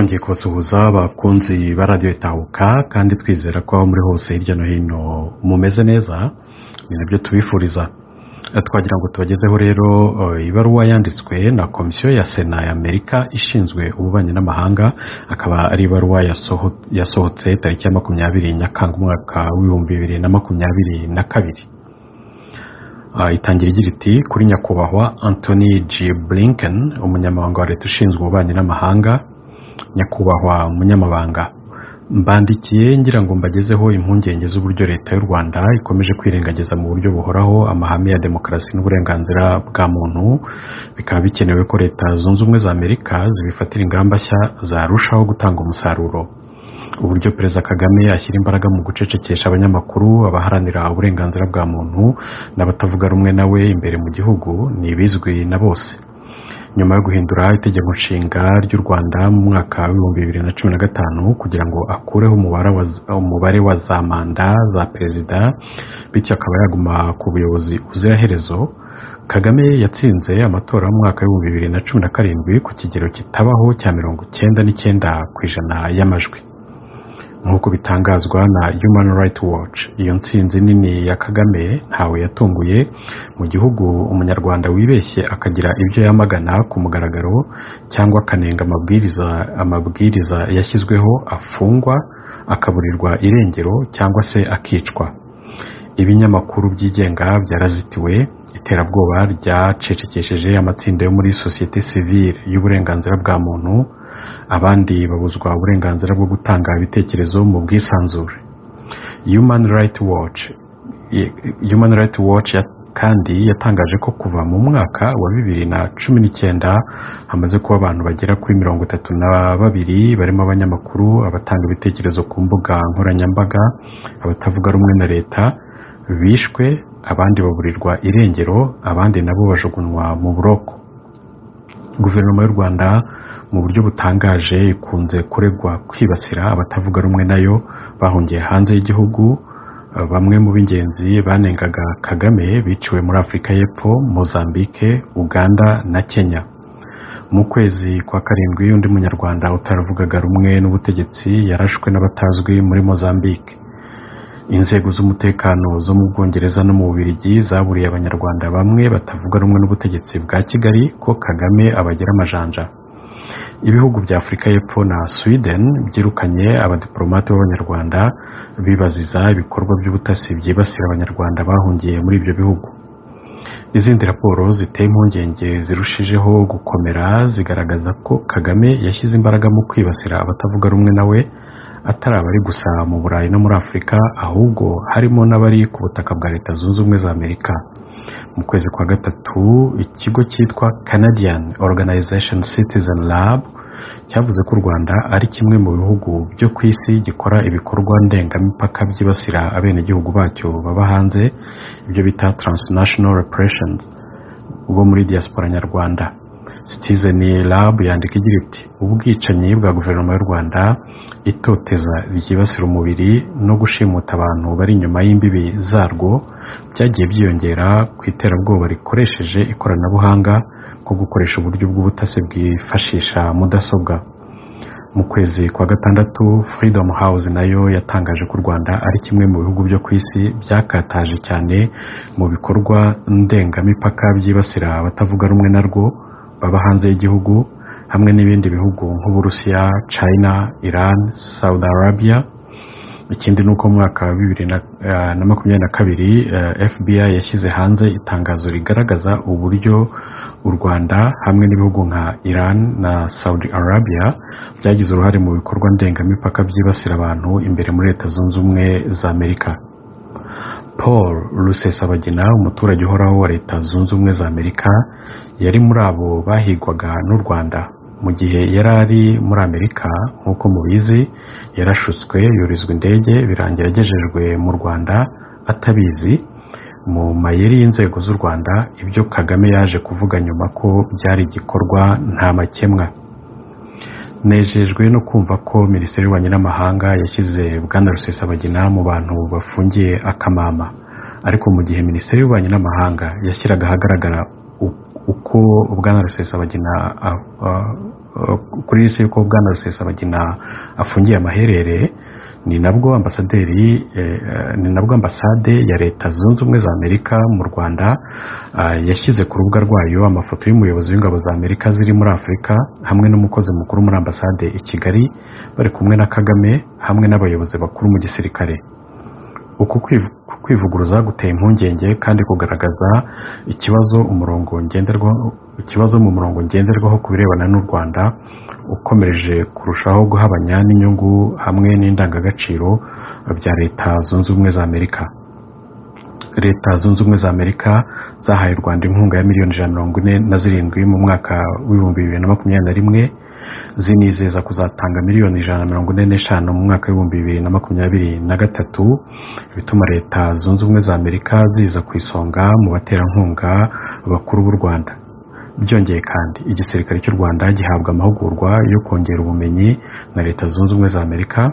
Twongeye kubasuhuza bakunzi ba radiyo itahuka kandi twizera ko aho muri hose hirya no hino mumeze neza ni nabyo tubifuriza twagira ngo tubagezeho rero eh, ibaruwa yanditswe na komisiyo ya sena ya amerika ishinzwe ububanyi n'amahanga akaba ari ibaruwa yasoho- yasohotse tariki ya makumyabiri nyakanga umwaka w'ibihumbi bibiri na makumyabiri na kabiri Ah, itangira igira iti kuri nyakubahwa anthony g blinken umunyamabanga wa leta ushinzwe ububanyi n'amahanga nyakubahwa munyamabanga mbandikiye ngira ngo mbagezeho impungenge z'uburyo leta y'u rwanda ikomeje kwirengagiza mu buryo buhoraho amahame ya demokarasi n'uburenganzira bwa muntu bikaba bikenewe ko leta zunze ubumwe za amerika zibifatira ingamba nshya zarushaho gutanga umusaruro uburyo perezida kagame ashyira imbaraga mu gucecekesha abanyamakuru abaharanira uburenganzira bwa muntu n'abatavuga rumwe nawe imbere mu gihugu ni ibizwi na bose nyuma yo guhindura itegeko nshinga ry'u rwanda mu mwaka w'ibihumbi bibiri na cumi na gatanu kugira ngo akureho umubare wa, umubare wa za manda za perezida bityo akaba yaguma ku buyobozi ubuziraherezo kagame yatsinze amatora y'umwaka w'ibihumbi bibiri na cumi na karindwi ku kigero kitabaho cya mirongo icyenda n'icyenda ku ijana y'amajwi nk'uko bitangazwa na human rights watch iyo ntsinzi nini ya kagame ntawe yatunguye mu gihugu umunyarwanda wibeshye akagira ibyo yamagana ku mugaragaro cyangwa akanenga amabwiriza amabwiriza yashyizweho afungwa akaburirwa irengero cyangwa se akicwa ibinyamakuru byigenga byarazitiwe iterabwoba ryacecekesheje amatsinda yo muri sosiyete sivile y'uburenganzira bwa muntu abandi babuzwa uburenganzira bwo gutanga ibitekerezo mu bwisanzure human rights watch human rights watch ya- kandi yatangaje ko kuva mu mwaka wa bibiri na cumi n'icyenda hamaze kuba abantu bagera kuri mirongo itatu na babiri barimo abanyamakuru abatanga ibitekerezo ku mbuga nkoranyambaga abatavuga rumwe na leta bishwe abandi baburirwa irengero abandi nabo bajugunywa mu buroko guverinoma y'u rwanda mu buryo butangaje ikunze kuregwa kwibasira abatavuga rumwe nayo bahungiye hanze y'igihugu Eh, bamwe mu b'ingenzi banengaga kagame biciwe muri afurika y'epfo mozambique uganda na kenya mu kwezi kwa karindwi undi munyarwanda utaravugaga rumwe n'ubutegetsi yarashwe n'abatazwi muri mozambique inzego z'umutekano zo mu bwongereza no mu bubirigi zaburiye abanyarwanda bamwe batavuga rumwe n'ubutegetsi bwa kigali ko kagame abagira amajanja ibihugu bya afurika y'epfo na sweden byirukanye abadiplomate b'abanyarwanda bibaziza ibikorwa by'ubutasi byibasira abanyarwanda bahungiye muri ibyo bihugu izindi raporo ziteye impungenge zirushijeho gukomera zigaragaza ko kagame yashyize imbaraga mu kwibasira abatavuga rumwe nawe atari abari gusa mu burayi no muri afurika ahubwo harimo n'abari ku butaka bwa leta zunze ubumwe za amerika mu kwezi kwa gatatu ikigo cyitwa canadian organization citizen lab cyavuze ko u rwanda ari kimwe mu bihugu byo ku isi gikora ibikorwa ndengamipaka byibasira abenegihugu bacyo baba hanze ibyo bita transnational repressions bo muri diaspora nyarwanda citizen lab yandika igira iti ubwicanyi bwa guverinoma y'u rwanda itoteza ryibasira umubiri no gushimuta abantu bari inyuma y'imbibi zarwo byagiye byiyongera ku iterabwoba rikoresheje ikoranabuhanga nko gukoresha uburyo bw'ubutasi bwifashisha mudasobwa mu kwezi kwa gatandatu freedom house nayo yatangaje ko u rwanda ari kimwe mu bihugu byo ku isi byakataje cyane mu bikorwa ndengamipaka byibasira abatavuga rumwe narwo baba hanze y'igihugu hamwe n'ibindi bihugu nk'uburusiya china iran saudi arabia ikindi ni uko mu mwaka wa bibiri na eh, na makumyabiri na kabiri eh, fbi yashyize hanze itangazo rigaragaza uburyo u rwanda hamwe n'ibihugu nka iran na saudi arabia byagize uruhare mu bikorwa ndengamipaka byibasira abantu imbere muri leta zunze ubumwe za amerika paul rusesabagina umuturage uhoraho wa leta zunze ubumwe za amerika yari muri abo bahigwaga n'u rwanda mu gihe yari ari muri amerika nk'uko mubizi yarashutswe yorizwa indege birangira agejejwe mu rwanda atabizi mu mayeri y'inzego z'u rwanda ibyo kagame yaje kuvuga nyuma ko byari igikorwa nta makemwa nejejwe no kumva ko minisiteri y'ububanyi n'amahanga yashyize bwana rusesabagina mu bantu bafungiye akamama ariko mu gihe minisiteri y'ububanyi n'amahanga yashyiraga ahagaragara u- uko bwana rusesabagina a- a- kuri isi y'uko bwana rusesabagina afungiye amaherere ni nabwo ambasaderi eh, eh, ni nabwo ambasade ya leta zunze ubumwe za amerika mu rwanda ah, yashyize ku rubuga rwayo amafoto y'umuyobozi w'ingabo za amerika ziri muri afurika hamwe n'umukozi mukuru muri ambasade i kigali bari kumwe na kagame hamwe n'abayobozi bakuru mu gisirikare uku kwiv- kwivuguruza guteye impungenge kandi kugaragaza ikibazo umurongo ngenderwaho ikibazo mu murongo ngenderwaho ku birebana n'u rwanda ukomeje kurushaho guhabanya n'inyungu hamwe n'indangagaciro bya leta zunze ubumwe za amerika leta zunze ubumwe za amerika zahaye u rwanda inkunga ya miliyoni ijana na mirongo ine na zirindwi mu mwaka w'ibihumbi bibiri na makumyabiri na rimwe zinizeza kuzatanga miliyoni ijana na mirongo ine n'eshanu mu mwaka w'ibihumbi bibiri na makumyabiri na gatatu bituma leta zunze ubumwe za amerika ziza ku isonga mu baterankunga bakuru b'u rwanda byongeye kandi igisirikare cy'u rwanda gihabwa amahugurwa yo kongera ubumenyi na leta zunze ubumwe za amerika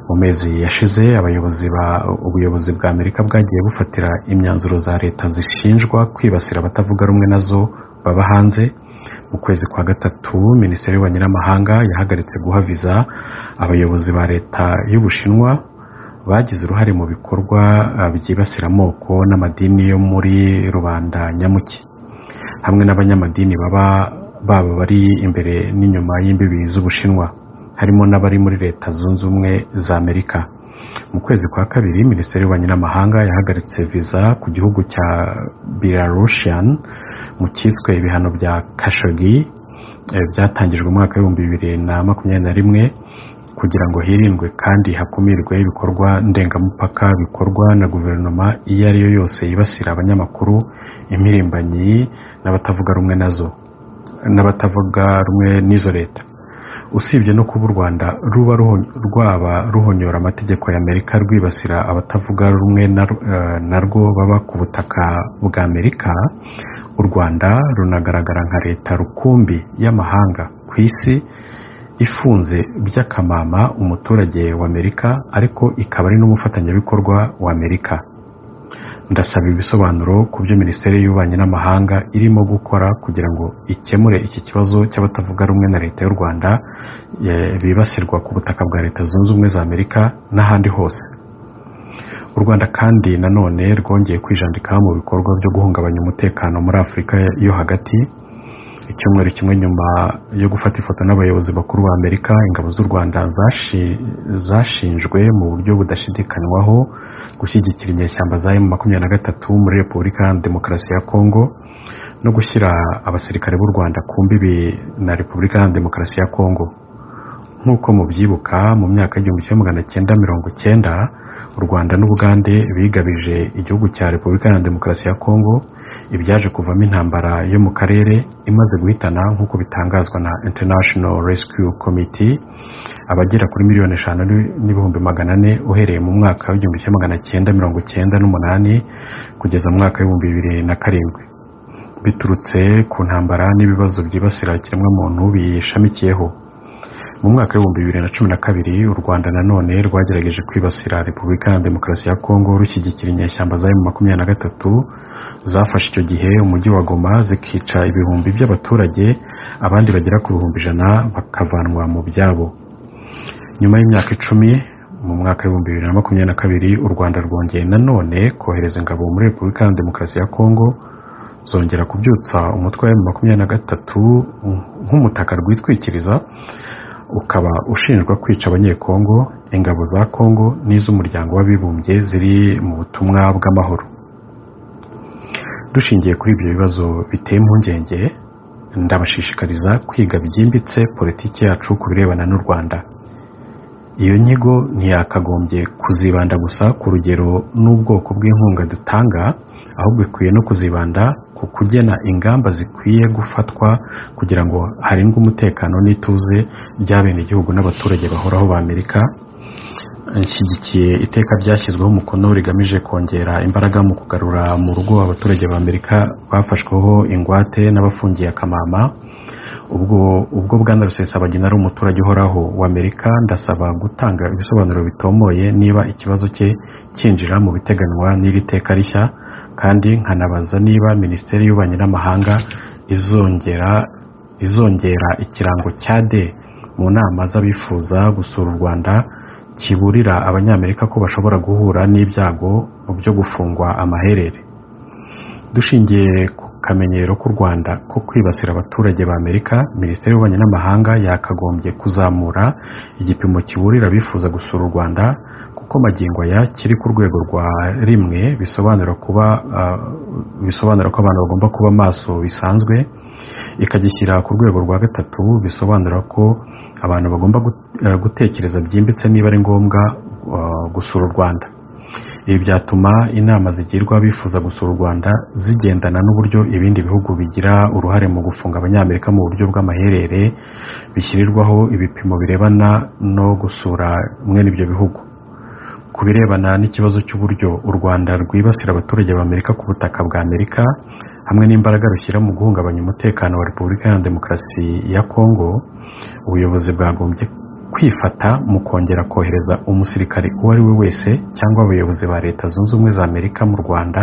mu mezi yashize abayobozi ba ubuyobozi bwa amerika bwagiye bufatira imyanzuro za leta zishinjwa kwibasira abatavuga rumwe nazo baba hanze mu kwezi kwa gatatu minisiteri y'ububanyi n'amahanga yahagaritse guha viza abayobozi ba leta y'ubushinwa bagize uruhare mu bikorwa ah, byibasira amoko n'amadini yo muri rubanda nyamuki hamwe n'abanyamadini baba baba bari imbere n'inyuma y'imbibi z'ubushinwa harimo n'abari muri leta zunze ubumwe za amerika mu kwezi kwa kabiri minisiteri y'ububanyi n'amahanga yahagaritse viza ku gihugu cya belarusian mu cyiswe ibihano bya kashogi eh, byatangijwe mu mwaka w'ibihumbi bibiri na makumyabiri na rimwe kugira ngo hirindwe kandi hakumirwe ibikorwa ndengamupaka bikorwa na guverinoma iyo ari yo yose yibasira abanyamakuru impirimbanyi n'abatavuga rumwe nazo n'abatavuga rumwe n'izo leta usibye no kuba u rwanda ruba ruho- rwaba ruhonyora amategeko ya amerika rwibasira abatavuga rumwe na- eh, narwo baba ku butaka bwa amerika u rwanda runagaragara nka leta rukumbi y'amahanga ku isi ifunze by'akamama umuturage w'amerika ariko ikaba ari n'umufatanyabikorwa w'amerika ndasaba ibisobanuro ku byo minisiteri y'ububanyi n'amahanga irimo gukora kugira ngo ikemure iki kibazo cy'abatavuga rumwe na leta y'u rwanda eh, bibasirwa ku butaka bwa leta zunze ubumwe za amerika n'ahandi hose u rwanda kandi nanone rwongeye kwijandika mu bikorwa byo guhungabanya umutekano muri afurika yo hagati icyumweru kimwe nyuma yo gufata ifoto n'abayobozi bakuru ba amerika ingabo z'u rwanda zashi- zashinjwe mu buryo budashidikanywaho gushyigikira inyeshyamba za emu makumyabiri na gatatu muri repubulika iharanira demokarasi ya kongo no gushyira abasirikare b'u rwanda ku mbibi na repubulika iharanira demokarasi ya kongo nk'uko mubyibuka mu myaka y'igihumbi kimwe magana cyenda mirongo cyenda u rwanda n'ubugande bigabije igihugu cya repubulika iharanira demokarasi ya kongo ibyaje kuvamo intambara yo mu karere imaze guhitana nk'uko bitangazwa na international rescue committee abagera kuri miliyoni eshanu ni- n'ibihumbi magana ane uhereye mu mwaka w'igihumbi kimwe magana cyenda mirongo cyenda n'umunani kugeza mu mwaka w'ibihumbi bibiri na karindwi biturutse ku ntambara n'ibibazo byibasira ikiremwamuntu biyishamikiyeho mu mwaka w'ibihumbi bibiri na cumi na kabiri u rwanda nanone rwagerageje kwibasira repubulika iharanira demokarasi ya kongo rushyigikira inyeshyamba za emu makumyabiri na gatatu zafashe icyo gihe umujyi wa goma zikica ibihumbi by'abaturage abandi bagera ku bihumbi ijana bakavanwa mu byabo nyuma y'imyaka icumi mu mwaka w'ibihumbi bibiri na makumyabiri na kabiri u rwanda rwongeye nanone kohereza ingabo muri repubulika iharanira demokarasi ya kongo zongera kubyutsa umutwe wa emu makumyabiri na gatatu nk'umutaka rwitwikiriza ukaba ushinjwa kwica abanyekongo ingabo za kongo n'iz'umuryango w'abibumbye ziri mu butumwa bw'amahoro dushingiye kuri ibyo bibazo biteye impungenge ndabashishikariza kwiga byimbitse politiki yacu ku birebana n'u rwanda iyo nyigo ntiyakagombye kuzibanda gusa ku rugero n'ubwoko bw'inkunga dutanga ahubwo ikwiye no kuzibanda ku kugena ingamba zikwiye gufatwa kugira ngo harindwe umutekano n'ituze by'abenegihugu n'abaturage bahoraho ba amerika nshyigikiye iteka ryashyizweho umukono rigamije kongera imbaraga mu kugarura mu rugo abaturage ba amerika bafashweho ingwate n'abafungiye akamama ubwo ubwo bwana rusesabagina ari umuturage uhoraho wa amerika ndasaba gutanga ibisobanuro bitomoye niba ikibazo cye cyinjira mu biteganywa n'iri teka rishya kandi nkanabaza niba minisiteri y'ububanyi n'amahanga izongera izongera ikirango cya de mu nama z'abifuza gusura u rwanda kiburira abanyamerika ko bashobora guhura n'ibyago byo gufungwa amaherere dushingiye ku kamenyero k'u rwanda ko kwibasira abaturage ba amerika minisiteri y'ububanyi n'amahanga yakagombye kuzamura igipimo kiburira abifuza gusura u rwanda kuko magingo aya kiri ku rwego rwa rimwe bisobanura kuba ah, bisobanura ko abantu bagomba kuba maso bisanzwe ikagishyira ku rwego rwa gatatu bisobanura ko abantu bagomba gut- eh, gutekereza byimbitse niba ari ngombwa ah, gusura u rwanda ibi byatuma inama zigirwa abifuza gusura u rwanda zigendana n'uburyo ibindi bihugu bigira uruhare mu gufunga abanyamerika mu buryo bw'amaherere bishyirirwaho ibipimo birebana no gusura mwene ibyo bihugu ku birebana n'ikibazo cy'uburyo u rwanda rwibasira abaturage b'amerika ku butaka bwa amerika hamwe n'imbaraga rushyira mu guhungabanya umutekano wa repubulika iharanira demokarasi ya kongo ubuyobozi bwagombye kwifata mu kongera kohereza umusirikare uwo ari we wese cyangwa abayobozi ba leta zunze ubumwe za amerika mu rwanda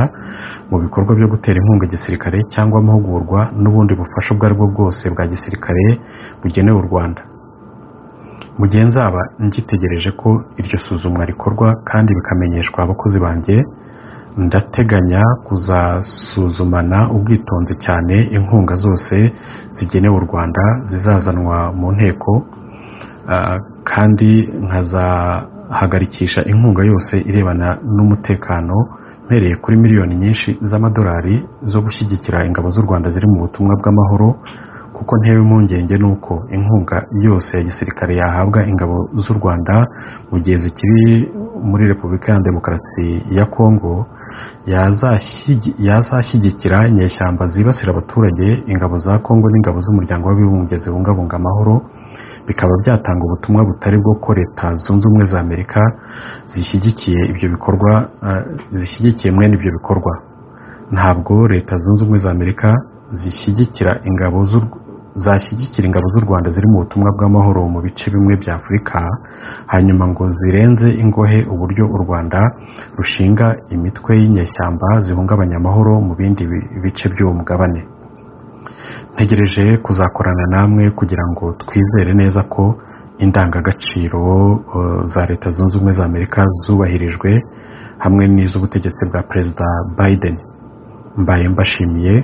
mu bikorwa byo gutera inkunga igisirikare cyangwa amahugurwa n'ubundi bufasha ubwo ari bwo bwose bwa gisirikare bugenewe u rwanda mu gihe nzaba ngitegereje ko iryo suzumwa rikorwa kandi bikamenyeshwa abakozi banjye ndateganya kuzasuzumana ubwitonzi cyane inkunga zose zigenewe u rwanda zizazanwa mu nteko ah, kandi nkazahagarikisha inkunga yose irebana n'umutekano mpereye kuri miliyoni nyinshi z'amadolari zo gushyigikira ingabo z'u rwanda ziri mu butumwa bw'amahoro kuko ntewe impungenge nuko inkunga yose ya gisirikare yahabwa ingabo z'u rwanda mu gihe zikiri muri repubulika ya demokarasi ya kongo yazashyi- yazashyigikira inyeshyamba zibasira abaturage ingabo za kongo n'ingabo z'umuryango w'abibumbye zibungabunga amahoro bikaba byatanga ubutumwa butari bwo ko leta zunze ubumwe za amerika zishyigikiye ibyo bikorwa eh, zishyigikiye mwene ibyo bikorwa ntabwo leta zunze ubumwe za amerika zishyigikira ingabo z'u- zashyigikira ingabo z'u rwanda ziri mu butumwa bw'amahoro mu bice bimwe bya afurika hanyuma ngo zirenze ingohe uburyo u rwanda rushinga imitwe y'inyeshyamba zihungabanya amahoro mu bindi bi- bice by'uwo mugabane ntegereje kuzakorana namwe kugira ngo twizere neza ko indangagaciro eh, za leta zunze ubumwe za amerika zubahirijwe hamwe n'iz'ubutegetsi bwa perezida biden mbaye mbashimiye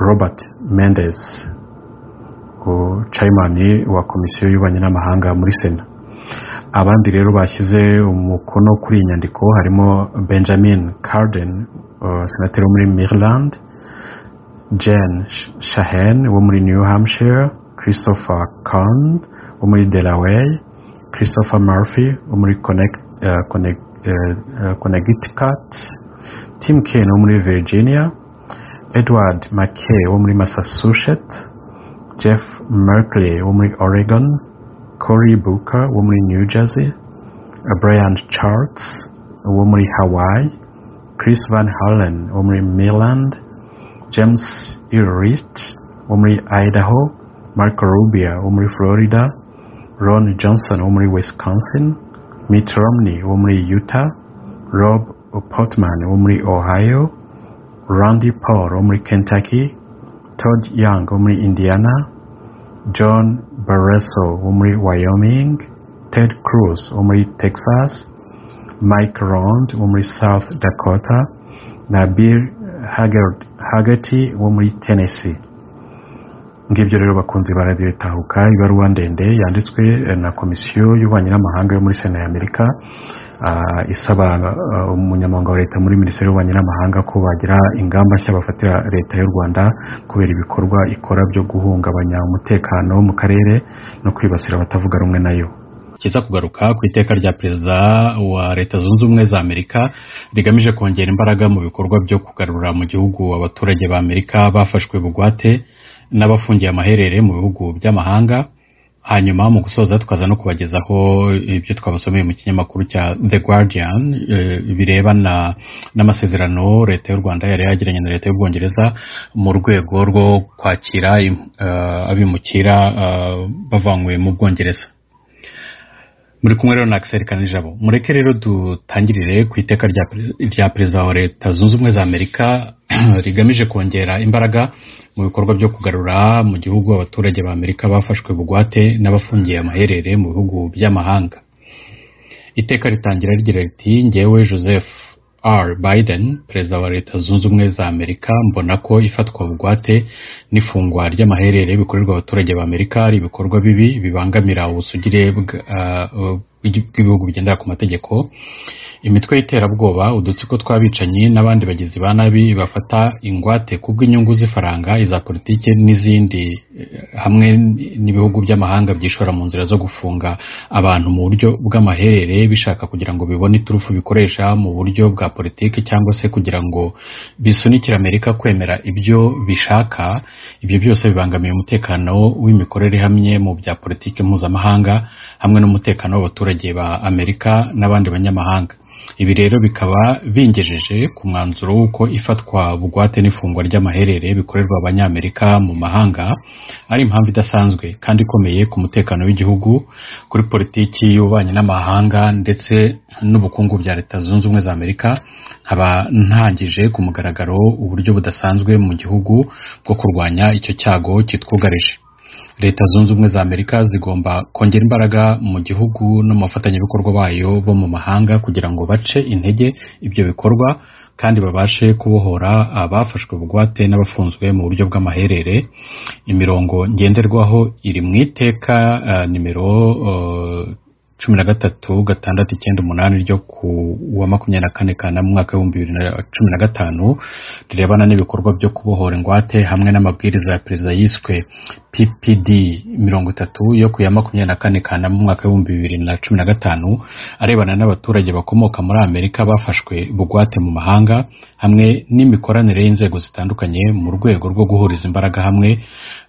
robert mendes cayimani wa komisiyo y'ububanyi n'amahanga muri sena abandi rero bashyize umukono kuri iyi nyandiko harimo benjamin carden eh, senateri wo muri maryland Jen Sh- Shahen wo muri New Hampshire, Christopher Kahn wo muri Delaware, Christopher Murphy wo muri Connect- eh, Connect- eh, eh, Connecticut, Tim Kaine wo muri Virginia, Edward McKay wo muri Massachusetts, Jeff Merkley wo muri Oregon, Cory Booker wo muri New Jersey, Brian Charles wo muri Hawaii, Chris Van Hollen wo muri Maryland, James Ulrich wo muri Idaho, Marco Rubio wo muri Florida, Ron Johnson wo muri Wisconsin, Mitt Romney wo muri Utah, Rob Portman wo muri Ohio, Randy Paul wo muri Kentucky, Todd Young wo muri Indiana, John Barresso wo muri Wyoming, Ted Cruz wo muri Texas, Mike Rond wo muri South Dakota Nabil Haggard- Haggerty wo muri Tennessee ngibyo rero bakunzi ba radiyo itahuka ibaruwa ndende yanditswe eh, na komisiyo y'ububanyi n'amahanga yo muri sena ya amerika ah, isaba ah, umunyamabanga wa leta muri minisiteri y'ububanyi n'amahanga ko bagira ingamba nshya bafatira leta y'u rwanda kubera ibikorwa ikora byo guhungabanya umutekano mu karere no kwibasira abatavuga rumwe nayo kiza kugaruka ku iteka rya perezida wa leta zunze ubumwe za amerika rigamije kongera imbaraga mu bikorwa byo kugarura mu gihugu abaturage ba amerika bafashwe bugwate n'abafungiye amaherere mu bihugu by'amahanga hanyuma mu gusoza tukaza no kubagezaho ibyo twabasomeye mu kinyamakuru cya the guardian eh, birebana n'amasezerano leta y'u rwanda yari yagiranye na leta y'ubwongereza mu rwego rwo kwakira eh, abimukira eh, bavanywe mu bwongereza muri kumwe rero na akiseri kanijabo mureke rero dutangirire ku iteka rya perezida wa leta zunze ubumwe za amerika rigamije kongera imbaraga mu bikorwa byo kugarura mu gihugu abaturage ba amerika bafashwe bugwate n'abafungiye amaherere mu bihugu by'amahanga iteka ritangira rigira riti ngewe joseph r biden perezida wa leta zunze ubumwe za amerika mbona ko ifatwa bugwate n'ifungwa ry'amaherere bikorerwa abaturage ba amerika ari ibikorwa bibi bibangamira ubusugire bwa- ah, bw'ibihugu bigendera ku mategeko imitwe y'iterabwoba udutsiko tw'abicanyi n'abandi bagizi ba nabi bafata ingwate kubw'inyungu z'ifaranga iza politiki n'izindi eh, hamwe n'ibihugu by'amahanga byishora mu nzira zo gufunga abantu mu buryo bw'amaherere bishaka kugira ngo bibone iturufu bikoresha mu buryo bwa politiki cyangwa se kugira ngo bisunikire amerika kwemera ibyo bishaka ibyo byose bibangamiye umutekano w'imikorere ihamye mu bya politiki mpuzamahanga hamwe n'umutekano w'abaturage ba amerika n'abandi banyamahanga ibi rero bikaba bingejeje ku mwanzuro w'uko ifatwa bugwate n'ifungwa ry'amaherere bikorerwa abanyamerika mu mahanga ari impamvu idasanzwe kandi ikomeye ku mutekano w'igihugu kuri politiki y'ububanyi n'amahanga ndetse n'ubukungu bya leta zunze ubumwe za amerika nkaba ntangije ku mugaragaro uburyo budasanzwe mu gihugu bwo kurwanya icyo cyago kitwugarije leta zunze ubumwe za amerika zigomba kongera imbaraga mu gihugu no mu bafatanyabikorwa bayo bo mu mahanga kugira ngo bace intege ibyo bikorwa kandi babashe kubohora abafashwe bugwate n'abafunzwe mu buryo bw'amaherere imirongo ngenderwaho iri mu iteka ah, nimero ah, cumi na gatatu gatandatu icyenda umunani ryo ku wa makumyabiri na kane kanama umwaka w'ibihumbi bibiri na cumi na gatanu rirebana n'ibikorwa byo kubohora ingwate hamwe n'amabwiriza ya perezida yiswe ppd mirongo itatu yo ku ya makumyabiri na kane kanama umwaka w'ibihumbi bibiri na cumi na gatanu arebana n'abaturage bakomoka muri amerika bafashwe bugwate mu mahanga hamwe n'imikoranire y'inzego zitandukanye mu rwego rwo guhuriza imbaraga hamwe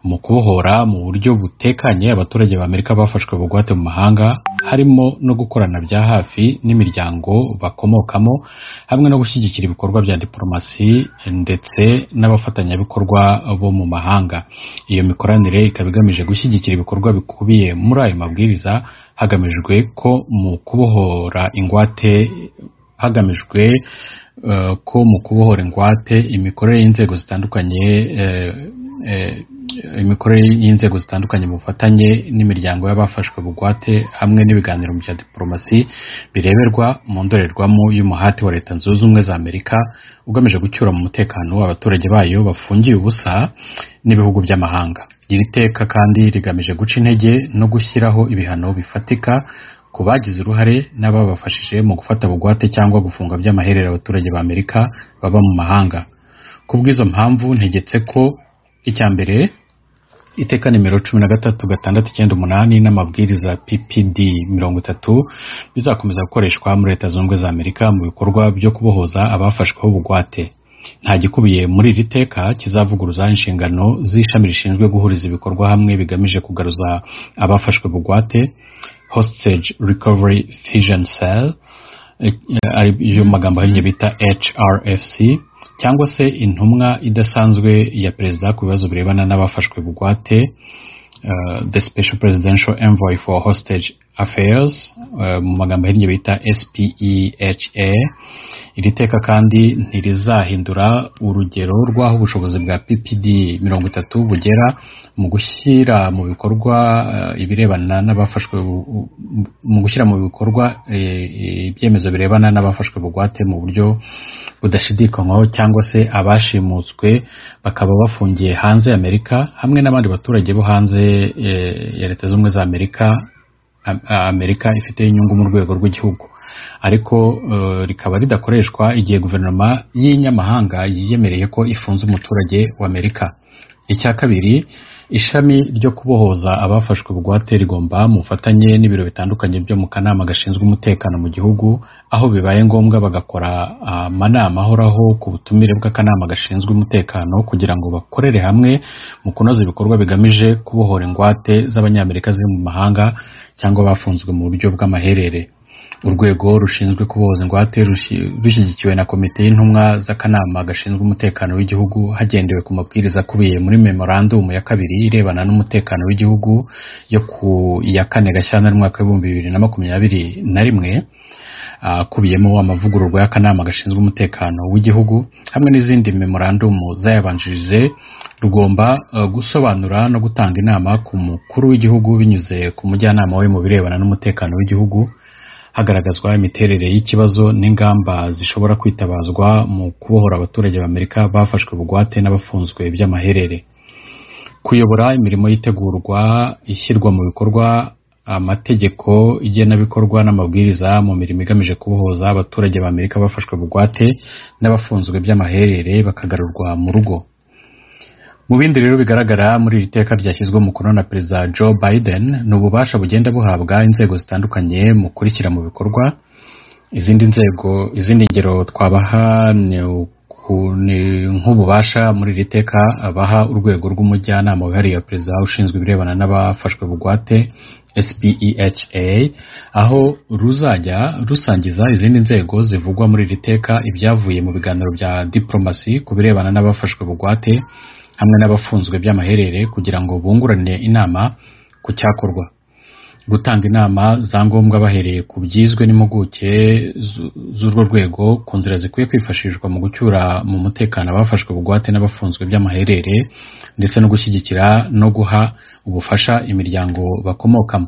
mu kubohora mu buryo butekanye abaturage ba amerika bafashwe bugwate mu mahanga harimo no gukorana bya hafi n'imiryango bakomokamo hamwe no gushyigikira ibikorwa bya diporomasi ndetse n'abafatanyabikorwa bo mu mahanga iyo mikoranire ikaba igamije gushyigikira ibikorwa bikubiye muri ayo mabwiriza hagamijwe ko mu kubohora ingwate hagamijwe eh, ko mu kubohora ingwate imikorere y'inzego zitandukanye eh, eh, imikorere y'inzego zitandukanye mu bufatanye n'imiryango y'abafashwe bugwate hamwe n'ibiganiro bya diporomasi bireberwa mu ndorerwamo y'umuhati wa leta zunze ubumwe za amerika ugamije gucyura mu mutekano abaturage bayo bafungiye ubusa n'ibihugu by'amahanga iri teka kandi rigamije guca intege no gushyiraho ibihano bifatika ku bagize uruhare n'ababafashije mu gufata bugwate cyangwa gufunga by'amaherere abaturage ba amerika baba mu mahanga kubw'izo mpamvu ntegetse ko icya mbere iteka nimero cumi na gatatu gatandatu icyenda umunani n'amabwiriza ppd mirongo itatu bizakomeza gukoreshwa muri leta zunze ubumwe za amerika mu bikorwa byo kubohoza abafashweho bugwate nta gikubiye muri iri teka kizavuguruza inshingano z'ishami rishinzwe guhuriza ibikorwa hamwe bigamije kugaruza abafashwe bugwate hostage recovery fission cell eh, ari yo magambo ahinnye bita hrfc cyangwa se intumwa idasanzwe ya perezida ku bibazo birebana n'abafashwe bugwate eh, the special presidential envoy for hostage affairs eh, mu magambo ahinnye bita SPEHA iri teka kandi ntirizahindura urugero rw'aho ubushobozi bwa PPD mirongo itatu bugera mu gushyira mu bikorwa eh, ibirebana n'abafashwe bu- bu- mu gushyira mu bikorwa eh, eh, ibyemezo birebana n'abafashwe bugwate mu buryo budashidikanywaho cyangwa se abashimutswe bakaba bafungiye hanze ya Amerika hamwe n'abandi baturage bo hanze eh, ya Leta z'ubumwe za Amerika Am- Amerika ifite inyungu mu rwego rw'igihugu ariko eh, rikaba ridakoreshwa igihe guverinoma y'inyamahanga yiyemereye ko ifunze umuturage wa Amerika icya kabiri ishami ryo kubohoza abafashwe bugwate rigomba mu bufatanye n'ibiro bitandukanye byo mu kanama gashinzwe umutekano mu gihugu aho bibaye ngombwa bagakora amanama ahoraho ku butumire bw'akanama gashinzwe umutekano kugira ngo bakorere hamwe mu kunoza ibikorwa bigamije kubohora ingwate z'abanyamerika ziri mu mahanga cyangwa bafunzwe mu buryo bw'amaherere urwego rushinzwe kubohoza ingwate rushyigikiwe na komite y'intumwa z'akanama gashinzwe umutekano w'igihugu hagendewe ku mabwiriza akubiye muri memorandumu ya kabiri irebana n'umutekano w'igihugu yo ku ya kane gashyantare umwaka w'ibihumbi bibiri na makumyabiri na rimwe akubiyemo amavugururwa y'akanama gashinzwe umutekano w'igihugu hamwe n'izindi memorandumu zayabanjirije rugomba gusobanura no gutanga inama ku mukuru w'igihugu binyuze ku mujyanama we mu birebana n'umutekano w'igihugu hagaragazwa imiterere y'ikibazo n'ingamba zishobora kwitabazwa mu kubohora abaturage b'amerika bafashwe bugwate n'abafunzwe by'amaherere kuyobora imirimo y'itegurwa ishyirwa mu bikorwa amategeko igenabikorwa n'amabwiriza mu mirimo igamije kubohoza abaturage b'amerika bafashwe bugwate n'abafunzwe by'amaherere bakagarurwa mu rugo mu bindi rero bigaragara muri iri teka ryashyizwe umukono na perezida joe biden ni ububasha bugenda buhabwa inzego zitandukanye mu kurikira mu bikorwa izindi nzego izindi ngero twabaha ni nk'ububasha muri iri teka baha urwego rw'umujyanama wihariye wa perezida ushinzwe ibirebana n'abafashwe bugwate SPEHA aho ruzajya rusangiza izindi nzego zivugwa muri iri teka ibyavuye mu biganiro bya diplomasi ku birebana n'abafashwe bugwate hamwe n'abafunzwe by'amaherere kugira ngo bunguranire inama ku cyakorwa gutanga inama za ngombwa bahereye ku byizwe n'impuguke z'urwo rwego ku nzira zikwiye kwifashishwa mu gucyura mu mutekano abafashwe bugwate n'abafunzwe by'amaherere ndetse no gushyigikira no guha ubufasha imiryango bakomokamo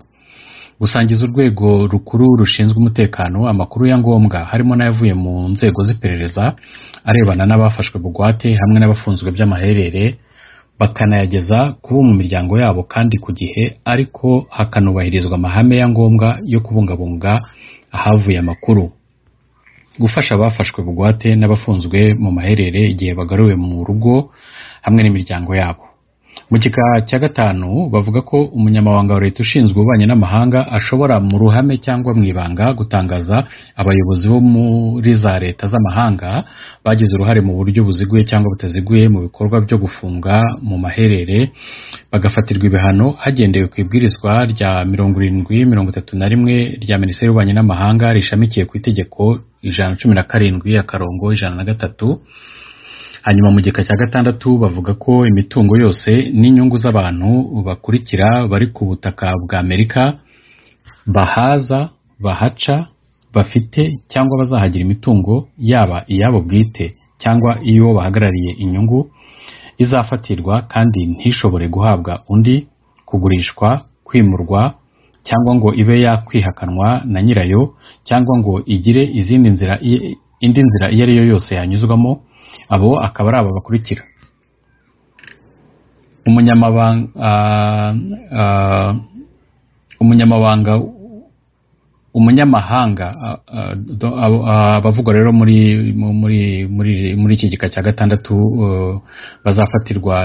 gusangiza urwego rukuru rushinzwe umutekano amakuru ya ngombwa harimo n'ayavuye mu nzego z'iperereza arebana n'abafashwe bugwate hamwe n'abafunzwe by'amaherere bakanayageza ku mu miryango yabo kandi ku gihe ariko hakanubahirizwa amahame ya ngombwa yo kubungabunga ahavuye amakuru gufasha abafashwe bugwate n'abafunzwe mu maherere igihe bagaruwe mu rugo hamwe n'imiryango yabo mu gika cya gatanu bavuga ko umunyamabanga wa leta ushinzwe ububanyi n'amahanga ashobora mu ruhame cyangwa mu ibanga gutangaza abayobozi bo muri za leta z'amahanga bagize uruhare mu buryo buziguye cyangwa butaziguye mu bikorwa byo gufunga mu maherere bagafatirwa ibihano hagendewe ku ibwirizwa rya mirongo irindwi mirongo itatu na rimwe rya minisiteri y'ububanyi n'amahanga rishamikiye ku itegeko ijana cumi na karindwi akarongo ijana na gatatu hanyuma mu gika cya gatandatu bavuga ko imitungo yose n'inyungu z'abantu bakurikira bari ku butaka bwa amerika bahaza bahaca bafite cyangwa bazahagira imitungo yaba iyabo bwite cyangwa iyo bahagarariye inyungu izafatirwa kandi ntishobore guhabwa undi kugurishwa kwimurwa cyangwa ngo ibe yakwihakanwa na nyirayo cyangwa ngo igire izindi nzira indi nzira iyo ari yo yose yanyuzwamo abo akaba ari aba bakurikira umunyamabanga umunyamahanga abavugwa rero muri muri iki gika cya gatandatu bazafatirwa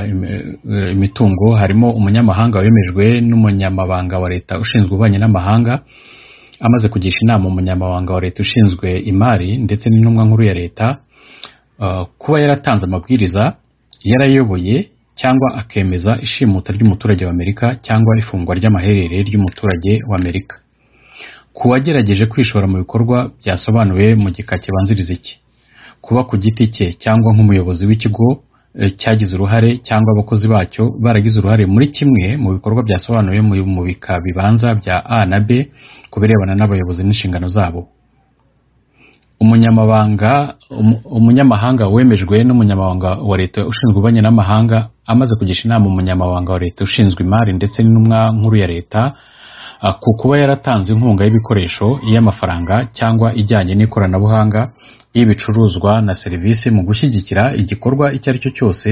imitungo harimo umunyamahanga wemejwe n'umunyamabanga wa leta ushinzwe ububanyi n'amahanga amaze kugisha inama umunyamabanga wa leta ushinzwe imari ndetse n'intumwa nkuru ya leta kuba yaratanze amabwiriza yarayoboye cyangwa akemeza ishimuta ry'umuturage w'amerika cyangwa ifungwa ry'amaherere ry'umuturage w'amerika ku wagerageje kwishora mu bikorwa byasobanuwe mu gika kibanziriza iki kuba ku giti cye cyangwa nk'umuyobozi w'ikigo cyagize uruhare cyangwa abakozi bacyo baragize uruhare muri kimwe mu bikorwa byasobanuwe mu bika bibanza bya a na b ku birebana n'abayobozi n'inshingano zabo umunyamabanga umunyamahanga wemejwe n'umunyamabanga wa leta ushinzwe ububanyi n'amahanga amaze kugisha inama umunyamabanga wa leta ushinzwe imari ndetse n'intumwa nkuru ya leta ku kuba yaratanze inkunga y'ibikoresho y'amafaranga cyangwa ijyanye n'ikoranabuhanga y'ibicuruzwa na serivisi mu gushyigikira igikorwa icyo ari cyo cyose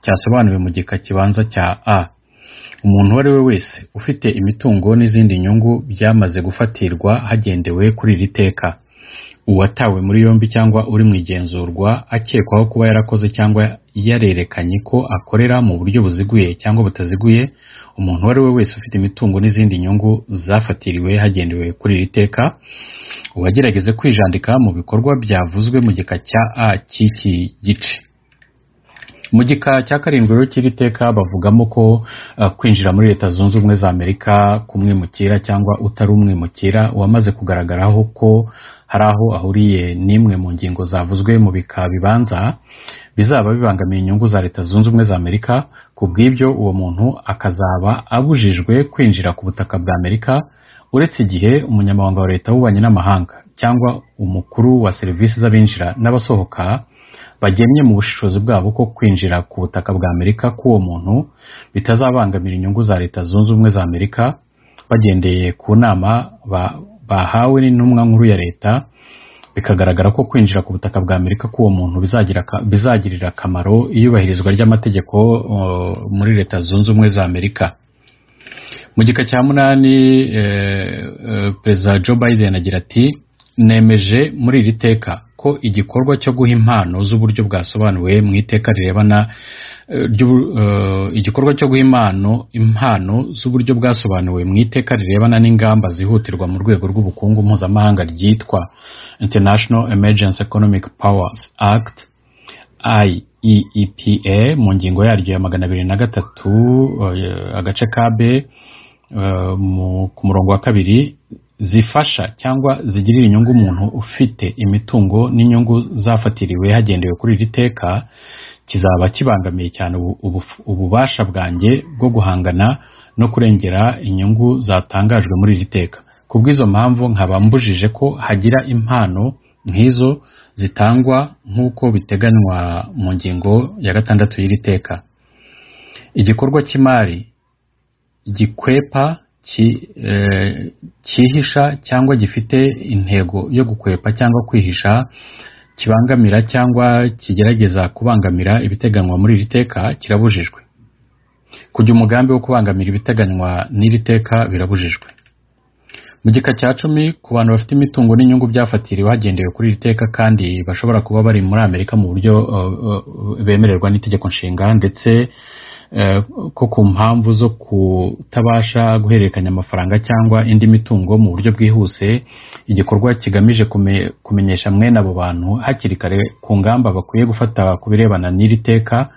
cyasobanuwe mu gika kibanza cya a umuntu uwo ari we wese ufite imitungo n'izindi nyungu byamaze gufatirwa hagendewe kuri iri teka uwatawe muri yombi cyangwa uri mu igenzurwa akekwaho kuba yarakoze cyangwa yarerekanye ko akorera mu buryo buziguye cyangwa butaziguye umuntu uwo ari we wese ufite imitungo n'izindi nyungu zafatiriwe hagendewe kuri iri teka uwagerageze kwijandika mu bikorwa byavuzwe mu gika cya a cy'iki gice mu gika cya karindwi rero cy'iri teka bavugamo ko uh, kwinjira muri leta zunze ubumwe za amerika k'umwimukira cyangwa utari umwimukira wamaze kugaragaraho ko hari aho ahuriye n'imwe mu ngingo zavuzwe mu bika bibanza bizaba bibangamiye inyungu za leta zunze ubumwe za amerika ku bw'ibyo uwo muntu akazaba abujijwe kwinjira ku butaka bwa amerika uretse igihe umunyamabanga wa leta w'ububanyi n'amahanga cyangwa umukuru wa serivisi z'abinjira n'abasohoka bagemye mu bushishozi bwabo ko kwinjira ku butaka bwa amerika k'uwo muntu bitazabangamira inyungu za leta zunze ubumwe za amerika bagendeye ku nama bahawe n'intumwa nkuru ya leta bikagaragara ko kwinjira ku butaka bwa amerika k'uwo muntu bizagira aka- bizagirira akamaro iyubahirizwa ry'amategeko uh, muri leta zunze ubumwe za amerika mu gika cya munani eh, eh, perezida joe biden agira ati nemeje muri iri teka ko igikorwa cyo guha impano z'uburyo bwasobanuwe mu iteka rirebana eh, ry'ubu- eh, igikorwa cyo guha impano impano z'uburyo bwasobanuwe mu iteka rirebana n'ingamba zihutirwa mu rwego rw'ubukungu mpuzamahanga ryitwa international emergency economic powers act IEEPA mu ngingo yaryo ya magana abiri na gatatu eh, agace ka B eh, mu- ku murongo wa kabiri zifasha cyangwa zigirira inyungu umuntu ufite imitungo n'inyungu zafatiriwe hagendewe kuri iri teka kizaba kibangamiye cyane ubu- ubu- ububasha bwanjye bwo guhangana no kurengera inyungu zatangajwe muri iri teka ku bw'izo mpamvu nkaba mbujije ko hagira impano nk'izo zitangwa nk'uko biteganywa mu ngingo ya gatandatu y'iri teka igikorwa cy'imari gikwepa ki- eh, cyihisha cyangwa gifite intego yo gukwepa cyangwa kwihisha kibangamira cyangwa kigerageza kubangamira ibiteganywa muri iri teka kirabujijwe kujya umugambi wo kubangamira ibiteganywa n'iri teka birabujijwe mu gika cya cumi ku bantu bafite imitungo n'inyungu byafatiriwe hagendewe kuri iri teka kandi bashobora kuba bari muri amerika mu buryo eh, eh, bemererwa n'itegeko nshinga ndetse eh, ko ku mpamvu zo kutabasha guhererekanya amafaranga cyangwa indi mitungo mu buryo bwihuse igikorwa kigamije kume- kumenyesha mwene abo bantu hakiri kare ku ngamba bakwiye gufata ku birebana n'iri teka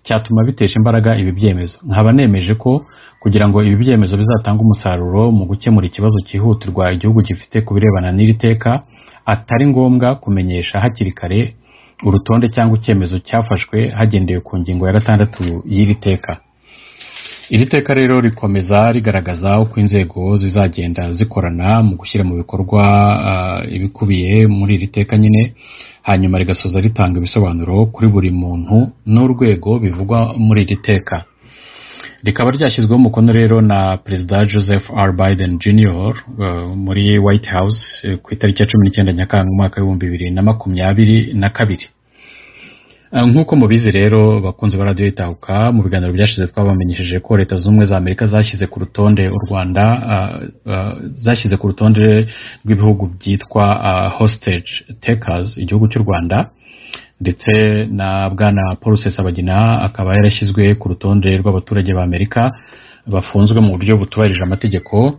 cyatuma bitesha imbaraga ibi byemezo nkaba nemeje ko kugira ngo ibi byemezo bizatanga umusaruro mu gukemura ikibazo cyihutirwa igihugu gifite ku birebana n'iri teka atari ngombwa kumenyesha hakiri kare urutonde cyangwa icyemezo cyafashwe hagendewe ku ngingo ya gatandatu y'iri teka iri teka rero rikomeza rigaragaza uko inzego zizagenda zikorana mu gushyira mu bikorwa ah, ibikubiye muri iri teka nyine hanyuma rigasoza ritanga ibisobanuro kuri buri muntu n'urwego bivugwa muri iri teka rikaba ryashyizweho umukono rero na perezida joseph r biden jr eh, muri white house eh, ku itariki ya cumi n'icyenda nyakanga umwaka w'ibihumbi bibiri na makumyabiri na kabiri Eh, nk'uko mubizi rero bakunzi ba radiyo itahuka mu biganiro byashize twabamenyesheje ko leta z'ubumwe za amerika zashyize ku rutonde u rwanda ah, ah, zashyize ku rutonde rw'ibihugu byitwa ah, hostage takers igihugu cy'u rwanda ndetse na bwana paul sesabagina akaba yarashyizwe ku rutonde rw'abaturage ba amerika bafunzwe mu buryo butubahirije amategeko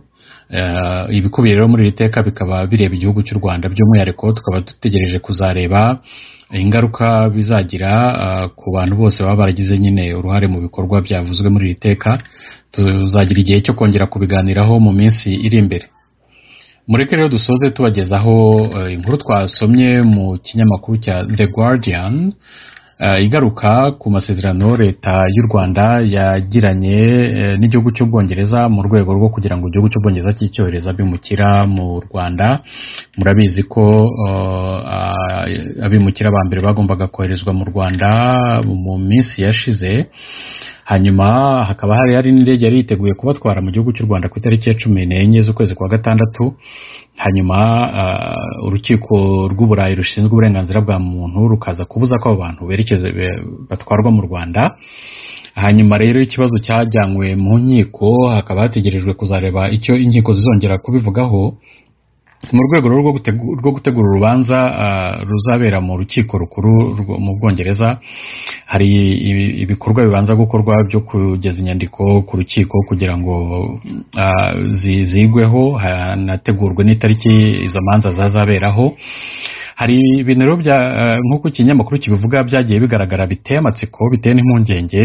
Eh, ibikubiye rero muri iri teka bikaba bireba igihugu cy'u rwanda by'umwihariko tukaba dutegereje kuzareba ingaruka bizagira eh, ku bantu bose baba baragize nyine uruhare mu bikorwa byavuzwe muri iri teka tuzagira igihe cyo kongera kubiganiraho mu minsi iri imbere mureke rero dusoze tubagezaho eh, inkuru twasomye mu kinyamakuru cya the guardian eh, igaruka ku masezerano leta y'u rwanda yagiranye eh, n'igihugu cy'ubwongereza mu rwego rwo kugira ngo igihugu cy'ubwongereza cy'icyohereza abimukira mu rwanda murabizi ko eh, abimukira ba mbere bagombaga koherezwa mu rwanda mu minsi yashize hanyuma hakaba hari hari n'indege yari yiteguye kubatwara mu gihugu cy'u rwanda ku itariki ya cumi n'enye z'ukwezi kwa gatandatu hanyuma ah, urukiko rw'uburayi rushinzwe uburenganzira bwa muntu rukaza kubuza ko abo bantu berekeza be- batwarwa mu rwanda hanyuma rero ikibazo cyajyanywe mu nkiko hakaba hategerejwe kuzareba icyo inkiko zizongera kubivugaho mu rwego rero rwo gutegu- rwo gutegura urubanza ah, ruzabera mu rukiko rukuru rwo- mu bwongereza hari ibi- ibikorwa bibanza gukorwa byo kugeza inyandiko ku rukiko kugira ngo ah, zi- zigweho hanategurwe n'itariki izo manza zazaberaho hari ibintu rero bya nk'uko ikinyamakuru kibivuga byagiye bigaragara biteye amatsiko biteye n'impungenge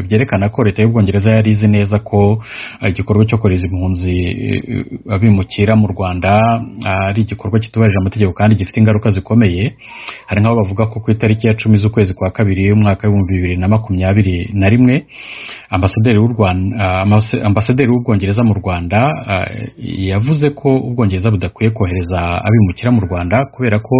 byerekana ko leta y'ubwongereza yari izi neza ko igikorwa cyo kohereza impunzi abimukira mu rwanda ari igikorwa kitubahirije amategeko kandi gifite ingaruka zikomeye hari nk'aho bavuga ko ku itariki ya cumi z'ukwezi kwa kabiri y'umwaka w'ibihumbi bibiri na makumyabiri na rimwe ambasaderi w'ubwongereza mu rwanda yavuze ko ubwongereza budakwiye kohereza abimukira mu rwanda kubera ko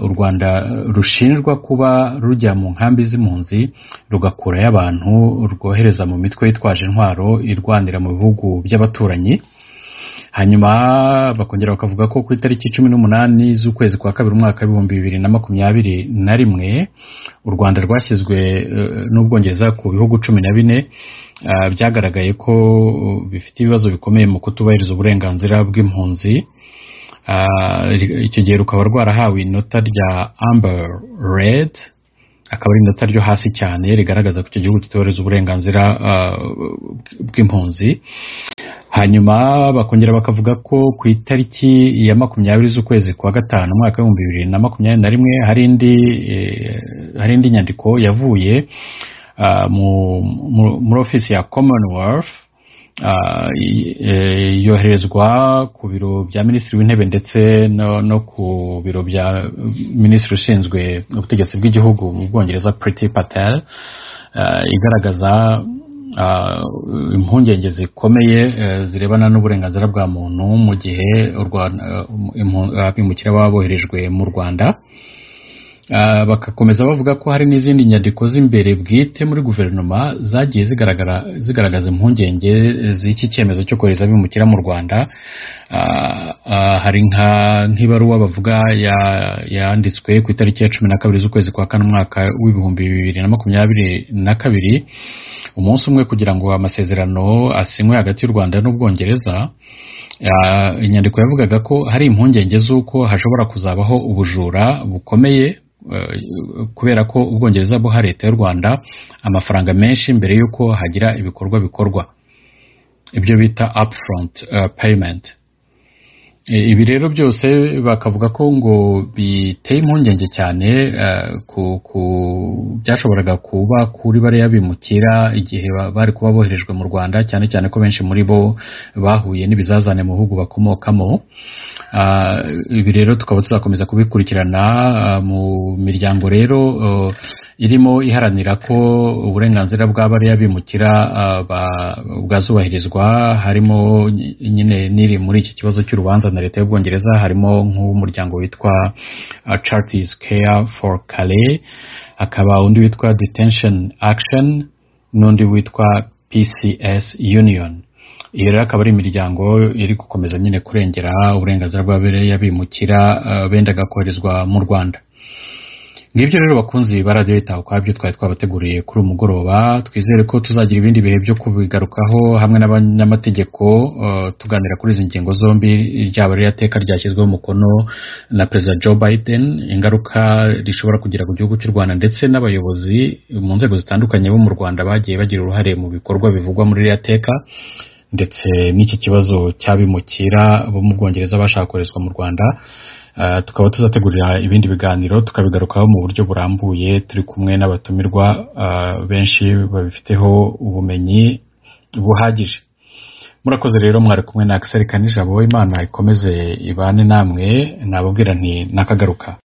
u rwanda rushinjwa kuba rujya mu nkambi z'impunzi rugakurayo abantu rwohereza mu mitwe yitwaje intwaro irwanira mu bihugu by'abaturanyi hanyuma bakongera bakavuga ko ku itariki cumi n'umunani z'ukwezi kwa kabiri umwaka w'ibihumbi bibiri na makumyabiri na rimwe u rwanda rwashyizwe n'ubwongereza ku bihugu cumi na bine byagaragaye ko bifite ibibazo bikomeye mu kutubahiriza uburenganzira bw'impunzi icyo gihe rukaba rwarahawe inota rya amber red akaba ari inota ryo hasi cyane rigaragaza ko icyo gihugu kitubahiriza uburenganzira bw'impunzi hanyuma bakongera bakavuga ko ku itariki ya makumyabiri z'ukwezi kwa gatanu umwaka w'ibihumbi bibiri na makumyabiri na rimwe hari indi nyandiko yavuye muri ofisi ya commonwealth yoherezwa ku biro bya minisitiri w'intebe ndetse no ku biro bya minisitiri ushinzwe ubutegetsi bw'igihugu mu bwongereza priti patel igaragaza impungenge zikomeye zirebana n'uburenganzira bwa muntu mu gihe abimukira baba boherejwe mu rwanda bagakomeza bavuga ko hari n'izindi nyandiko z'imbere bwite muri guverinoma zagiye zigaragaza impungenge z'iki cyemezo cyo kohereza abimukira mu rwanda hari nk'ibaruwa bavuga yanditswe ku itariki ya cumi na kabiri z'ukwezi kwa kane umwaka w'ibihumbi bibiri na makumyabiri na kabiri umunsi umwe kugira ngo amasezerano asinywe hagati y'u rwanda n'ubwongereza inyandiko yavugaga ko hari impungenge z'uko hashobora kuzabaho ubujura bukomeye kubera ko ubwongereza buha leta y'u rwanda amafaranga menshi mbere y'uko hagira ibikorwa bikorwa ibyo bita upfront payimenti ibi rero byose bakavuga ko ngo biteye impungenge cyane ku byashoboraga kuba kuri bariya bimukira igihe bari kuba boherejwe mu rwanda cyane cyane ko benshi muri bo bahuye n'ibizazane mu bihugu bakomokamo ibi rero tukaba tuzakomeza kubikurikirana mu miryango rero irimo iharanira ko uburenganzira bwa bariya bimukira bwazubahirizwa harimo nyine n'iri muri iki kibazo cy'urubanza na leta y'ubwongereza harimo nk'umuryango witwa Charities Care for Calais hakaba undi witwa Detention Action n'undi witwa PCS Union iyi rero akaba ari imiryango iri gukomeza nyine kurengera uburenganzira bwa bariya bimukira bendaga koherezwa mu rwanda ngibyo rero bakunzi ba radiyo yitaho kwabyo twari twabateguriye kuri umugoroba twizere ko tuzagira ibindi bihe byo kubigarukaho hamwe n'abanyamategeko tuganira kuri izi ngingo zombi ryaba rero teka ryashyizweho umukono na perezida joe biden ingaruka rishobora kugira ku gihugu cy'u rwanda ndetse n'abayobozi mu nzego zitandukanye bo mu rwanda bagiye bagira uruhare mu bikorwa bivugwa muri ririya teka ndetse n'iki kibazo cy'abimukira bo mu bwongereza bashaka koherezwa mu rwanda tukaba tuzategurira ibindi biganiro tukabigarukaho mu buryo burambuye turi kumwe n'abatumirwa benshi babifiteho ubumenyi buhagije murakoze rero mwari kumwe na akiseri kanijabo imana ikomeze ibane namwe nababwira nti nakagaruka